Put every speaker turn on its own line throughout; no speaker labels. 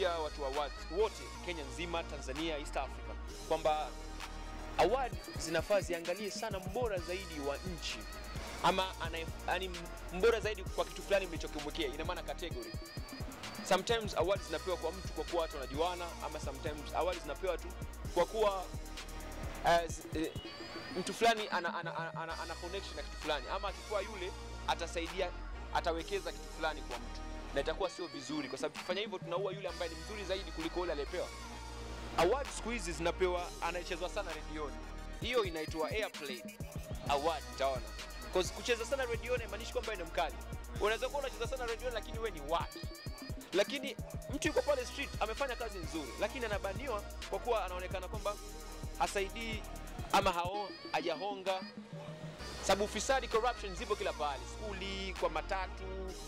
kuambia watu wa awards wote Kenya nzima, Tanzania, East Africa kwamba award zinafaa ziangalie sana mbora zaidi wa nchi ama anaye- yani mbora zaidi kwa kitu fulani mlichokimwekea, ina maana category. Sometimes awards zinapewa kwa mtu kwa kuwa watu wanajuana, ama sometimes awards zinapewa tu kwa kuwa as, eh, mtu fulani ana, ana, ana, ana, ana connection na kitu fulani, ama akikuwa yule atasaidia, atawekeza kitu fulani kwa mtu, na itakuwa sio vizuri, kwa sababu tukifanya hivyo tunaua yule ambaye ni mzuri zaidi kuliko yule aliyepewa. Award siku hizi zinapewa anayechezwa sana redioni, hiyo inaitwa airplay award, utaona Cause kucheza sana redioni haimaanishi kwamba wewe ni mkali. Unaweza kuwa unacheza sana redioni lakini wewe ni waki. Lakini mtu yuko pale street amefanya kazi nzuri, lakini anabaniwa kwa kuwa anaonekana kwamba hasaidii ama hao hajahonga, sababu ufisadi, corruption zipo kila pahali, skuli, kwa matatu,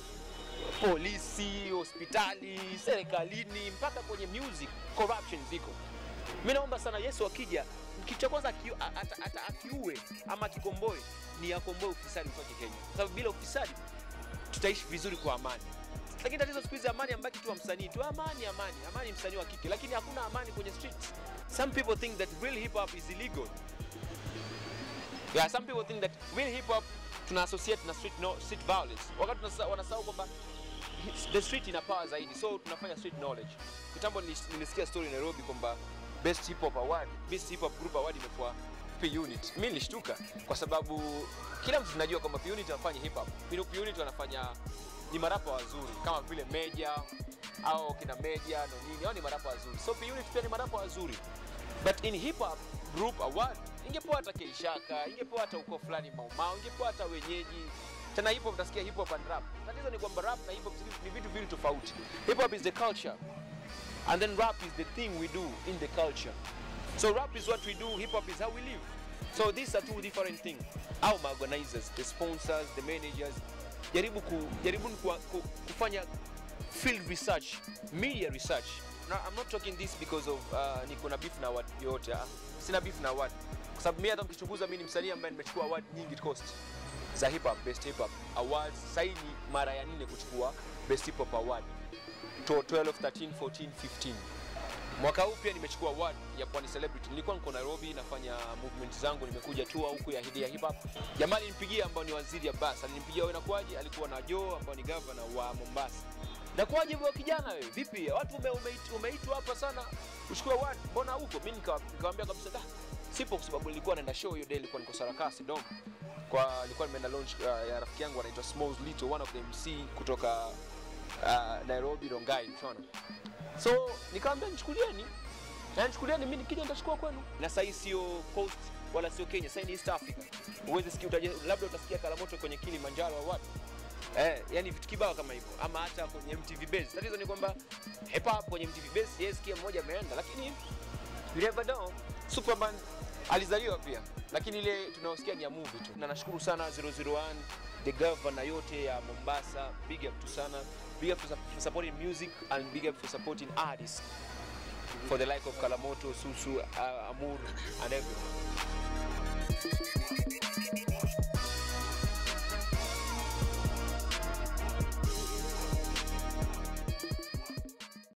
polisi, hospitali, serikalini, mpaka kwenye music corruption ziko. Mi naomba sana Yesu akija, kitu cha kwanza aki- a- ata- ata- akiue ama akikomboe ni akomboe ufisadi utoke Kenya, kwa sababu bila ufisadi tutaishi vizuri kwa amani. Lakini tatizo siku hizi amani ambaki tu wa msanii tu, amani amani amani, msanii wa kike, lakini hakuna amani kwenye streets. Some people think that real hip hop is illegal. Yeah, some people think that real hip hop tuna associate na street, no, street violence, wakati tunasa- wanasahau kwamba the street ina power zaidi, so tunafanya street knowledge. Kitambo nilis- nilisikia story Nairobi kwamba best hip hop award, best hip hop group award imekuwa P Unit. Mimi nilishtuka kwa sababu kila mtu tunajua kwamba P Unit wanafanya hip hop. P P Unit wanafanya ni marapa wazuri kama vile Meja au kina Meja no nini, hao ni marapa wazuri. So P Unit pia ni marapa wazuri. But in hip hop group award ingepewa hata Keishaka, ingepewa hata uko fulani Maumau, ingepewa hata wenyeji. Tena hip hop utasikia hip hop and rap. Tatizo ni kwamba rap na hip hop ni vitu viwili tofauti. Hip hop is the culture and then rap is the thing we do in the culture. So rap is what we do, hip hop is how we live. So these are two different things. Our organizers, the sponsors, the managers, jaribu ku, jaribu ku, ku, kufanya field research, media research. Now, I'm not talking this because of uh, niko na beef na award yote. ah. Sina beef na award. Kwa sababu mimi hata mkichunguza mimi ni msanii ambaye nimechukua award nyingi coast za hip hop, best hip hop awards. Sasa hii ni mara ya nne kuchukua best hip hop award. To- 12, 13, 14, 15. Mwaka huu pia nimechukua award ya Pwani Celebrity. Nilikuwa niko Nairobi nafanya movement zangu, nimekuja tour huku ya Hidia Hip Hop. Jamaa alinipigia ambao ni waziri Abbas, alinipigia wewe nakuaje? Alikuwa na Joe ambao ni governor wa Mombasa. Nakuaje wewe kijana wewe? Vipi? Watu ume, umeitwa umeitwa hapa sana uchukue award. Mbona huko? Mimi nika- nikamwambia kabisa da. Sipo kwa sababu nilikuwa naenda show hiyo day, nilikuwa niko Sarakasi Dom. Kwa nilikuwa nimeenda launch uh, ya rafiki yangu anaitwa Smalls Little, one of the MC kutoka uh, Nairobi Rongai, unaona. So nikamwambia nichukulieni, na nichukulieni, mimi nikija nitachukua kwenu. Na sasa hii sio coast wala sio Kenya, sasa hii ni East Africa. Uweze sikia, utaje, labda utasikia Kalamoto kwenye Kilimanjaro au wapi eh, yani vitu kibao kama hivyo, ama hata kwenye MTV Base. Tatizo ni kwamba hip hop kwenye MTV Base, yes, kia mmoja ameenda, lakini you never know. Superman alizaliwa pia, lakini ile tunaosikia ni ya movie tu. Na nashukuru sana 001 the governor yote ya Mombasa, big up tu sana, big up for for supporting music and big up for supporting artists for the like of Kalamoto, Susu, uh, Amur and everyone.